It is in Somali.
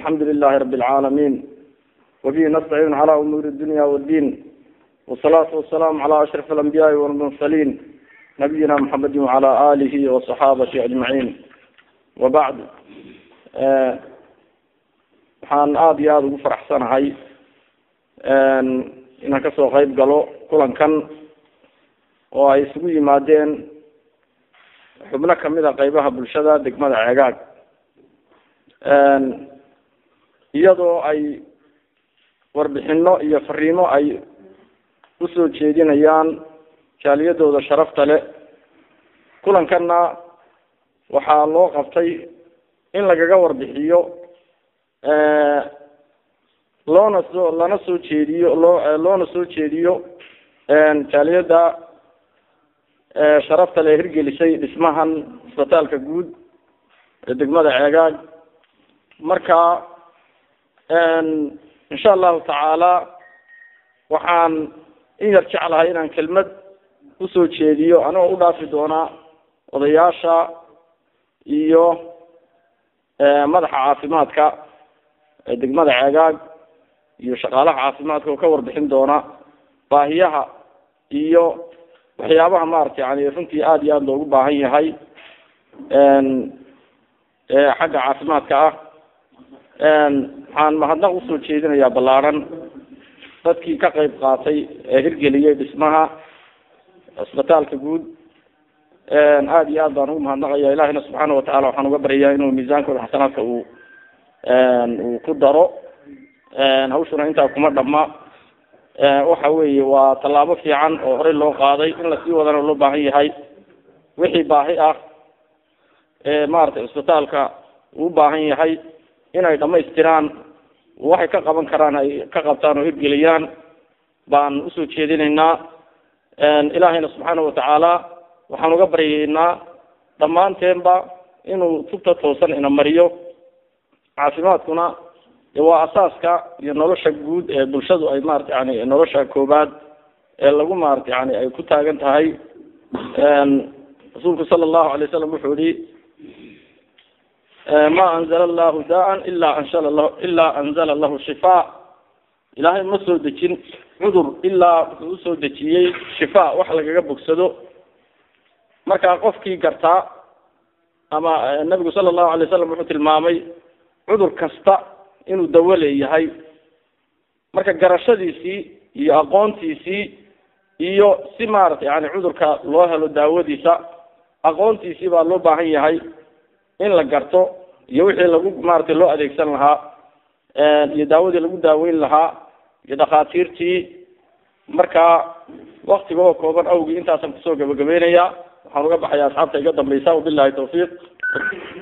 alxamdu lilahi rabi alcaalamiin wabihi nastaciin cala umuuri dunya wddiin wasalaatu wasalaamu cala ashraf alambiyaai walmursaliin nabiyina maxamedi wacala alihi wasaxaabati ajmaciin wabacd waxaan aada iyo aada ugu faraxsanahay inaan kasoo qeyb galo kulankan oo ay isugu yimaadeen xubno kamid a qeybaha bulshada degmada ceegaag iyadoo ay warbixino iyo fariimo ay usoo jeedinayaan jaaliyadooda sharafta leh kulankanna waxaa loo qabtay in lagaga warbixiyo loona soo lana soo jeediyo loo loona soo jeediyo jaaliyada sharafta le hirgelisay dhismahan isbitaalka guud ee degmada ceegaag marka insha allahu tacaala waxaan in yar jeclahay inaan kelmad usoo jeediyo anigoo u dhaafi doonaa odayaasha iyo madaxa caafimaadka ee degmada ceegaag iyo shaqaalaha caafimaadka oo ka warbixin doona baahiyaha iyo waxyaabaha maarata yani runtii aada iyo aada loogu baahan yahay xagga caafimaadka ah waxaan mahadnaq usoo jeedinayaa ballaaran dadkii ka qeyb qaatay ee hirgeliyay dhismaha cisbitaalka guud aada iyo aad baan ugu mahadnaqaya ilahina subxaana watacala waxaan uga baryayaa inuu miisaankooda xasanaadka uu uu ku daro hawshuna intaa kuma dhama waxa weeye waa tallaabo fiican oo horey loo qaaday in lasii wadana loo baahan yahay wixii baahi ah ee maaragtay cisbitaalka uu baahan yahay inay dhamaystiraan waxay ka qaban karaan ay ka qabtaan oo hirgeliyaan baan usoo jeedinaynaa ilaahayna subxaana watacaala waxaan uga baryaynaa dhammaanteenba inuu tubta toosan ina mariyo caafimaadkuna waa asaaska iyo nolosha guud ee bulshadu ay maarata yani nolosha koobaad ee lagu maarata yani ay ku taagan tahay rasuulku sala allahu alay wasalam wuxuu yihi ma anzala allahu daan ila anzala lahu ilaa anzala lahu shifaa ilaahay ma soo dejin cudur ilaa wuxuu usoo dejiyey shifaa wax lagaga bogsado marka qofkii gartaa ama nabigu sala allahu alay wasalam wuxuu tilmaamay cudur kasta inuu dawo leeyahay marka garashadiisii iyo aqoontiisii iyo si maarata yani cudurka loo helo daawadiisa aqoontiisii baa loo baahan yahay in la garto iyo wixii lagu maaragtay loo adeegsan lahaa iyo daawadii lagu daaweyn lahaa iyo dhakhaatiirtii marka waktigoo kooban awgii intaasaan kusoo gabagabeynaya waxaan uga baxaya asxaabta iga dambaysa wabilahi tawfiiq